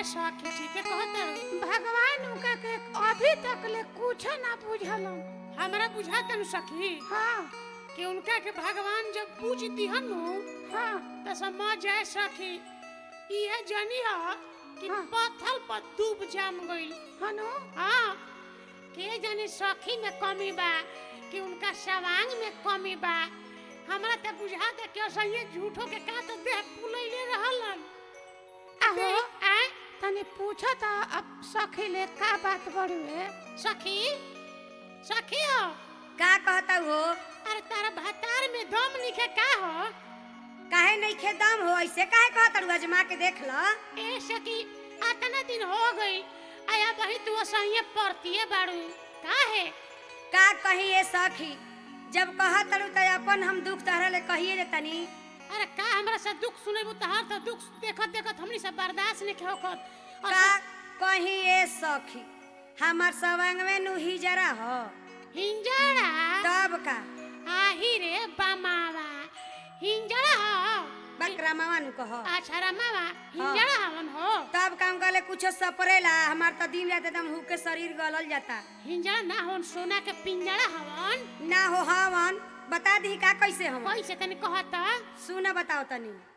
सखी ठीक है कहत भगवान उनका के अभी तक ले कुछ ना बुझलन हमरा बुझाता नु सखी हाँ कि उनका के भगवान जब पूज दिहन नु हाँ त समझ जाए सखी इहे जनी ह कि हाँ। पत्थर पर डूब जाम गइल हनु हाँ के जाने सखी में कमी बा कि उनका सवांग में कमी बा हमरा त बुझाता कि असहिए झूठो के का तो देह फुलैले रहलन आहो आय तनी पूछो त अब सखी ले का बात बड़ुए सखी सखी हो का कहता हो अरे तारा भातार में दम निखे का हो काहे नहीं खे दम हो ऐसे काहे कहता रू अजमा के देख ल ए सखी आतना दिन हो गई आया बही तू असहिए पड़तीए बाड़ू का है का कही ए सखी जब कहत रू त अपन हम दुख तहरा ले कहिए दे तनी अरे का हमरा से दुख सुनेबू तहार तो दुख देखत देखत हमनी से बर्दाश्त नहीं होकर का कही ए सखी हमार सवांग में नु हिजरा हो हिंजड़ा तब का आही रे बमावा हिंजड़ा हो बकरा मामा नु कह अच्छा रमावा हिंजड़ा हवन हो तब काम गले कुछ सपरेला हमार त दिन रात एकदम हुके शरीर गलल जाता हिंजड़ा ना होन सोना के पिंजड़ा हवन ना हो हवन बता दी का कैसे हम कैसे तनी कहता सुन बताओ तनी